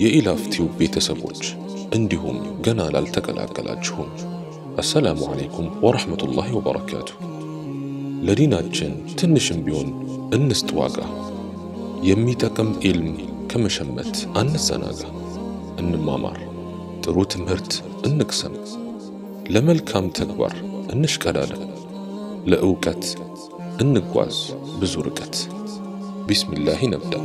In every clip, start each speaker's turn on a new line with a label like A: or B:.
A: የኢላፍቲው ቤተሰቦች እንዲሁም ገና ላልተቀላቀላችሁም አሰላሙ ዓለይኩም ወረሕመቱላሂ ወበረካቱ። ለዲናችን ትንሽም ቢሆን እንስጥ ዋጋ። የሚጠቅም ኢልም ከመሸመት አንዘናጋ። እንማማር፣ ጥሩ ትምህርት እንቅሰም፣ ለመልካም ተግባር እንሽቀዳደም፣ ለእውቀት እንጓዝ ብዙ ርቀት። ቢስሚላህ ነብዳ።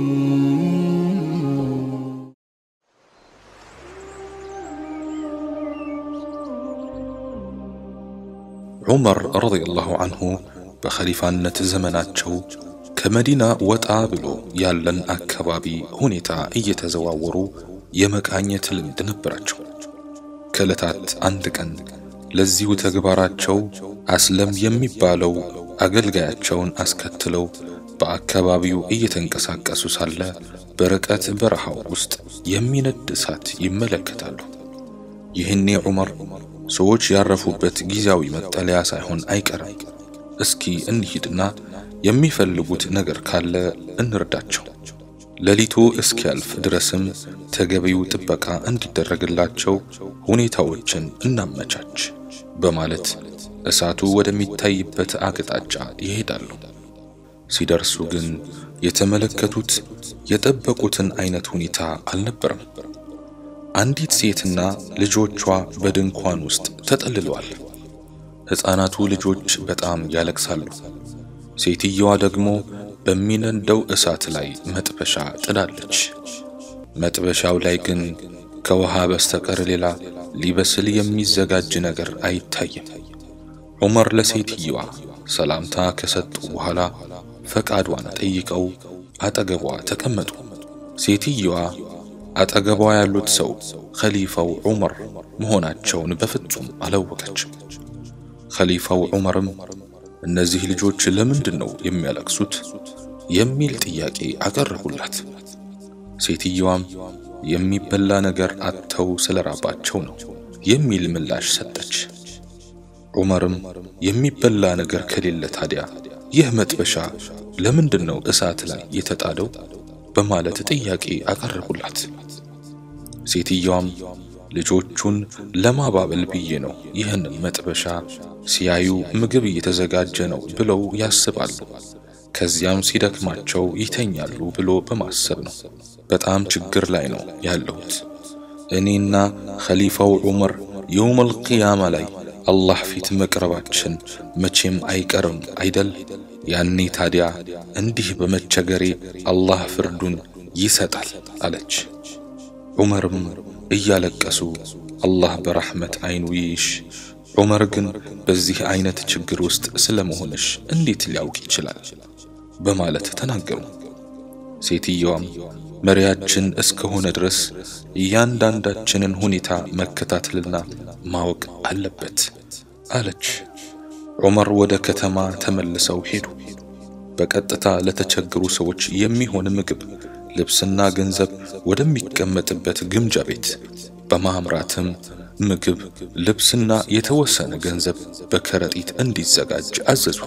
B: ዑመር ረዲየላሁ አንሁ በኸሊፋነት ዘመናቸው ከመዲና ወጣ ብሎ ያለን አካባቢ ሁኔታ እየተዘዋወሩ የመቃኘት ልምድ ነበራቸው። ከዕለታት አንድ ቀን ለዚሁ ተግባራቸው አስለም የሚባለው አገልጋያቸውን አስከትለው በአካባቢው እየተንቀሳቀሱ ሳለ በርቀት በረሃው ውስጥ የሚነድ እሳት ይመለከታሉ። ይህኔ ዑመር ሰዎች ያረፉበት ጊዜያዊ መጠለያ ሳይሆን አይቀርም፣ እስኪ እንሂድና የሚፈልጉት ነገር ካለ እንርዳቸው፣ ሌሊቱ እስኪያልፍ ድረስም ተገቢው ጥበቃ እንዲደረግላቸው ሁኔታዎችን እናመቻች በማለት እሳቱ ወደሚታይበት አቅጣጫ ይሄዳሉ። ሲደርሱ ግን የተመለከቱት የጠበቁትን አይነት ሁኔታ አልነበረም። አንዲት ሴትና ልጆቿ በድንኳን ውስጥ ተጠልለዋል። ሕፃናቱ ልጆች በጣም ያለቅሳሉ። ሴትየዋ ደግሞ በሚነደው እሳት ላይ መጥበሻ ጥዳለች። መጥበሻው ላይ ግን ከውሃ በስተቀር ሌላ ሊበስል የሚዘጋጅ ነገር አይታይም። ዑመር ለሴትየዋ ሰላምታ ከሰጡ በኋላ ፈቃዷን ጠይቀው አጠገቧ ተቀመጡ። ሴትየዋ አጠገቧ ያሉት ሰው ኸሊፋው ዑመር መሆናቸውን በፍጹም አላወቀችም። ኸሊፋው ዑመርም እነዚህ ልጆች ለምንድን ነው የሚያለቅሱት? የሚል ጥያቄ አቀረቡላት። ሴትየዋም የሚበላ ነገር አጥተው ስለራባቸው ነው የሚል ምላሽ ሰጠች። ዑመርም የሚበላ ነገር ከሌለ ታዲያ ይህ መጥበሻ ለምንድን ነው እሳት ላይ የተጣደው? በማለት ጥያቄ አቀረቡላት። ሴትየዋም ልጆቹን ለማባበል ብዬ ነው ይህንን መጥበሻ ሲያዩ ምግብ እየተዘጋጀ ነው ብለው ያስባሉ፣ ከዚያም ሲደክማቸው ይተኛሉ ብሎ በማሰብ ነው። በጣም ችግር ላይ ነው ያለሁት። እኔና ኸሊፋው ዑመር የውመል ቂያማ ላይ አላህ ፊት መቅረባችን መቼም አይቀርም አይደል? ያኔ ታዲያ እንዲህ በመቸገሬ አላህ ፍርዱን ይሰጣል አለች። ዑመርም እያለቀሱ አላህ በረሕመት አይኑ ይይሽ፣ ዑመር ግን በዚህ አይነት ችግር ውስጥ ስለመሆንሽ እንዴት ሊያውቅ ይችላል? በማለት ተናገሩ። ሴትየዋም መሪያችን እስከሆነ ድረስ እያንዳንዳችንን ሁኔታ መከታተልና ማወቅ አለበት አለች። ዑመር ወደ ከተማ ተመልሰው ሄዱ። በቀጥታ ለተቸገሩ ሰዎች የሚሆን ምግብ፣ ልብስና ገንዘብ ወደሚቀመጥበት ግምጃ ቤት በማምራትም ምግብ፣ ልብስና የተወሰነ ገንዘብ በከረጢት እንዲዘጋጅ አዘዙ።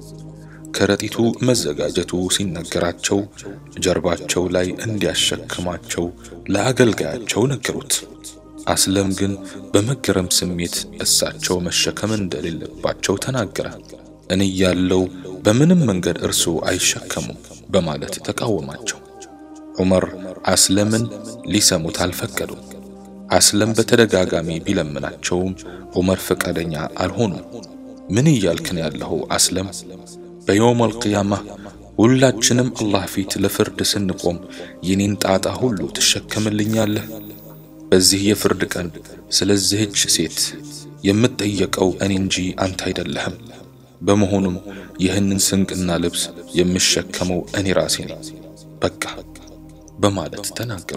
B: ከረጢቱ መዘጋጀቱ ሲነገራቸው ጀርባቸው ላይ እንዲያሸክማቸው ለአገልጋያቸው ነገሩት። አስለም ግን በመገረም ስሜት እሳቸው መሸከም እንደሌለባቸው ተናገረ። እኔ ያለው በምንም መንገድ እርሱ አይሸከሙም በማለት ተቃወማቸው። ዑመር አስለምን ሊሰሙት አልፈቀዱም። አስለም በተደጋጋሚ ቢለምናቸውም ዑመር ፈቃደኛ አልሆኑም። ምን እያልክን ያለኸው አስለም? በየውመል ቂያማ ሁላችንም አላህ ፊት ለፍርድ ስንቆም የኔን ጣጣ ሁሉ ትሸከምልኛለህ? በዚህ የፍርድ ቀን ስለዚህች ሴት የምትጠየቀው እኔ እንጂ አንተ አይደለህም። በመሆኑም ይህንን ስንቅና ልብስ የምሸከመው እኔ ራሴ ነኝ፣ በቃ በማለት ተናገሩ።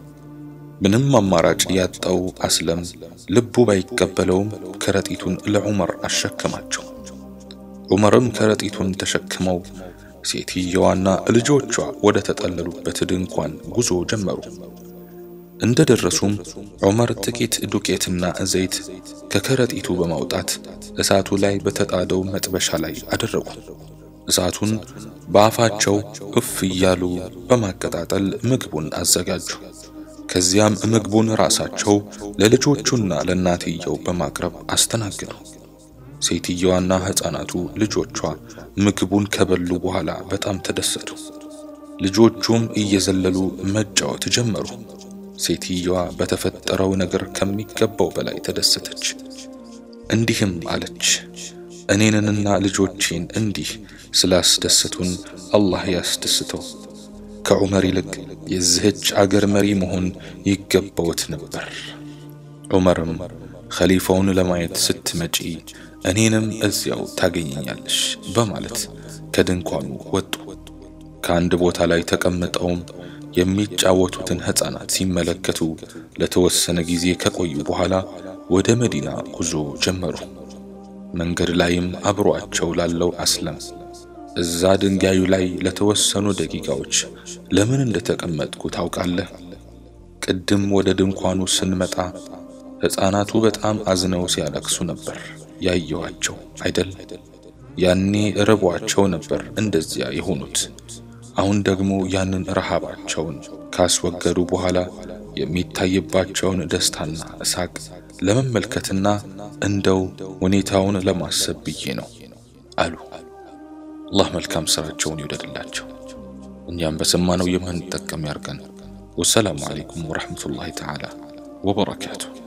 B: ምንም አማራጭ ያጣው አስለም ልቡ ባይቀበለውም ከረጢቱን ለዑመር አሸከማቸው። ዑመርም ከረጢቱን ተሸክመው ሴትየዋና ልጆቿ ወደ ተጠለሉበት ድንኳን ጉዞ ጀመሩ። እንደ ደረሱም ዑመር ጥቂት ዱቄትና ዘይት ከከረጢቱ በማውጣት እሳቱ ላይ በተጣደው መጥበሻ ላይ አደረጉ። እሳቱን በአፋቸው እፍ እያሉ በማቀጣጠል ምግቡን አዘጋጁ። ከዚያም ምግቡን ራሳቸው ለልጆቹና ለእናትየው በማቅረብ አስተናገዱ። ሴትየዋና ሕፃናቱ ልጆቿ ምግቡን ከበሉ በኋላ በጣም ተደሰቱ። ልጆቹም እየዘለሉ መጫወት ጀመሩ። ሴትየዋ በተፈጠረው ነገር ከሚገባው በላይ ተደሰተች። እንዲህም አለች፣ እኔንንና ልጆቼን እንዲህ ስላስደሰቱን አላህ ያስደስተው። ከዑመር ይልቅ የዚህች አገር መሪ መሆን ይገባውት ነበር። ዑመርም ኸሊፋውን ለማየት ስትመጪ እኔንም እዚያው ታገኘኛለሽ በማለት ከድንኳኑ ወጡ። ከአንድ ቦታ ላይ ተቀምጠውም የሚጫወቱትን ሕፃናት ሲመለከቱ ለተወሰነ ጊዜ ከቆዩ በኋላ ወደ መዲና ጉዞ ጀመሩ። መንገድ ላይም አብሯቸው ላለው አስለም እዛ ድንጋዩ ላይ ለተወሰኑ ደቂቃዎች ለምን እንደተቀመጥኩ ታውቃለህ? ቅድም ወደ ድንኳኑ ስንመጣ ሕፃናቱ በጣም አዝነው ሲያለቅሱ ነበር ያየኋቸው አይደል? ያኔ ርቧቸው ነበር እንደዚያ የሆኑት። አሁን ደግሞ ያንን ረሃባቸውን ካስወገዱ በኋላ የሚታይባቸውን ደስታና እሳቅ ለመመልከትና እንደው ሁኔታውን ለማሰብ ብዬ ነው አሉ። አላህ መልካም ስራቸውን ይውደድላቸው፣ እኛም በሰማነው የምንጠቀም ያርገን። ወሰላሙ አለይኩም ወረሕመቱላሂ ተዓላ ወበረካቱሁ።